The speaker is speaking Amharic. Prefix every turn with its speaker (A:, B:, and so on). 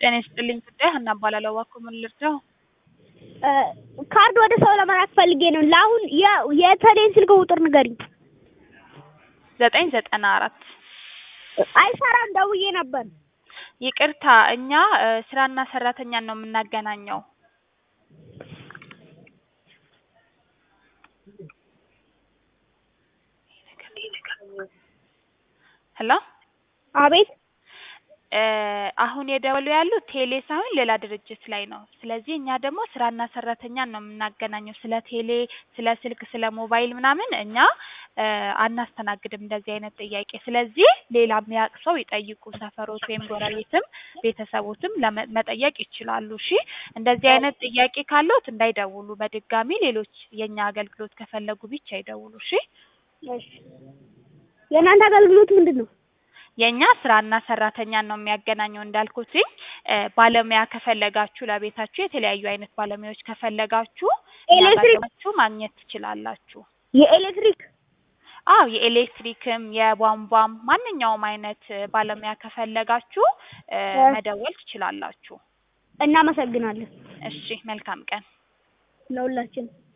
A: ጤና ይስጥልኝ ጉዳይ ሀና እባላለሁ። እባክዎ ምን ልርዳው?
B: ካርድ ወደ ሰው ለመላክ ፈልጌ ነው። ለአሁን የ- የተሌን ስልክ ቁጥር ንገሪኝ።
A: ዘጠኝ ዘጠና አራት
B: አይሰራም፣ ደውዬ ነበር።
A: ይቅርታ እኛ እ ስራና ሰራተኛን ነው የምናገናኘው። ሄሎ
B: አቤት።
A: እ አሁን የደወሉ ያሉት ቴሌ ሳይሆን ሌላ ድርጅት ላይ ነው። ስለዚህ እኛ ደግሞ ስራና ሰራተኛን ነው የምናገናኘው። ስለ ቴሌ፣ ስለ ስልክ፣ ስለ ሞባይል ምናምን እኛ እ አናስተናግድም እንደዚህ አይነት ጥያቄ። ስለዚህ ሌላ የሚያውቅ ሰው ይጠይቁ። ሰፈሮት ወይም ጎረቤትም ቤተሰቦትም ለመ- መጠየቅ ይችላሉ። እሺ እንደዚህ አይነት ጥያቄ ካለዎት እንዳይደውሉ በድጋሚ ሌሎች የእኛ አገልግሎት ከፈለጉ ብቻ ይደውሉ። እሺ
B: እሺ። የእናንተ አገልግሎት ምንድን ነው?
A: የእኛ ስራና ሰራተኛን ነው የሚያገናኘው እንዳልኩትኝ እ ባለሙያ ከፈለጋችሁ ለቤታችሁ የተለያዩ አይነት ባለሙያዎች ከፈለጋችሁ እኛ ጋር
B: ኤሌክትሪክ?
A: ገብታችሁ ማግኘት ትችላላችሁ።
B: የኤሌክትሪክ
A: አዎ የኤሌክትሪክም የቧንቧም ማንኛውም አይነት እ ባለሙያ ከፈለጋችሁ እ
B: እ
A: መደወል ትችላላችሁ።
B: እናመሰግናለን
A: እሺ መልካም ቀን።
B: ለሁላችን